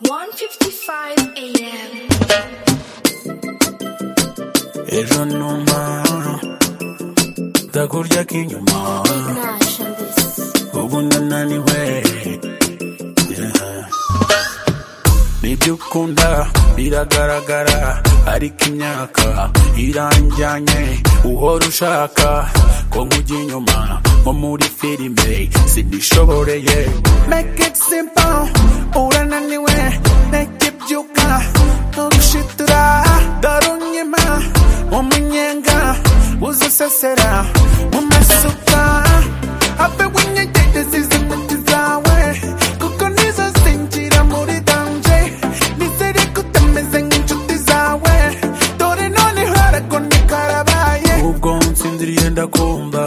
1:55 a.m. ejo numa ndakurya k'inyuma Nash and this. ubu ndananiwe Yeah. nibyo ukunda biragaragara ariko imyaka iranjyanye uhora ushaka ko nkujya inyuma nko muri filime sinishoboreye make it simple urananiwe make it byuka nturushitura dore unyima umunyenga uzisesera mu masuka habe winyegereza izimiti zawe kuko nizo zinjira muri danje nizere ko utameze nk'inshuti zawe dore none harago ntikarabaye ubwo nsinziriye ndakumva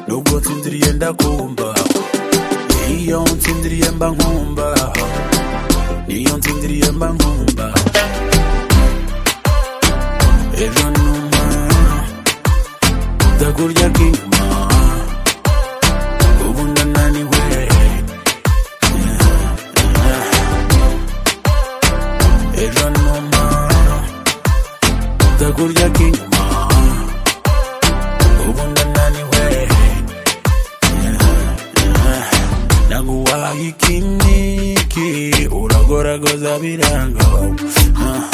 nubwo nsinziriye ndakumva iyo nsinziriye mba nkumva iyo nsinziriye mba nkumva ejo numa ndakurya k'inyuma ubu ndananiwe ejo numa ndakurya k'inyuma ubu ndananiwe naguhaye ikiniki uragoragoza biranga Ah,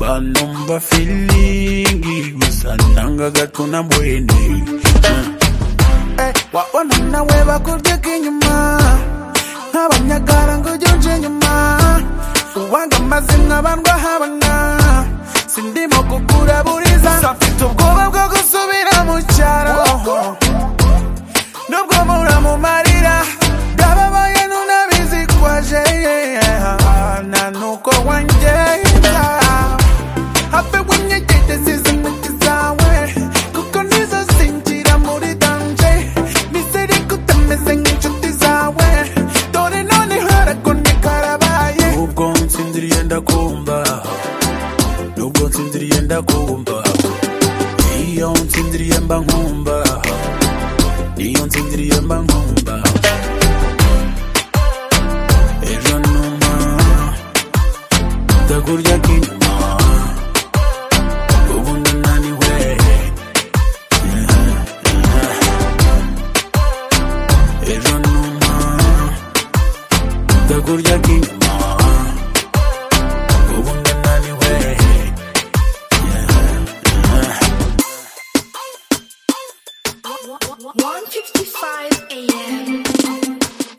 banumva filingi gusa nanga gato na bwene Ah. Eh, wabona nawe bakubyeka inyuma nk'abanyagara ngo ujye inyuma uwanga amazina bandwa habona sindimo kukuraburiza afite ubwoba bwo gusubira mu cyaro nubwo muramumarira byababaye nunabizi kwaje yeah. na nuko wangenda habe winyegereza izi ntoki zawe kuko nizo zinjira muri danje nizere ko utameze nk'inshuti zawe dore none haragone karabaye ubwo nsinziriye ndakumva nubwo nsinziriye ndakumva iyo nsinziriye mba nkumva iyo nsinziriye mba nkumva ejo numa ndakurya k'inyuma ubu ndananiwe ejo numa ndakurya k'inyuma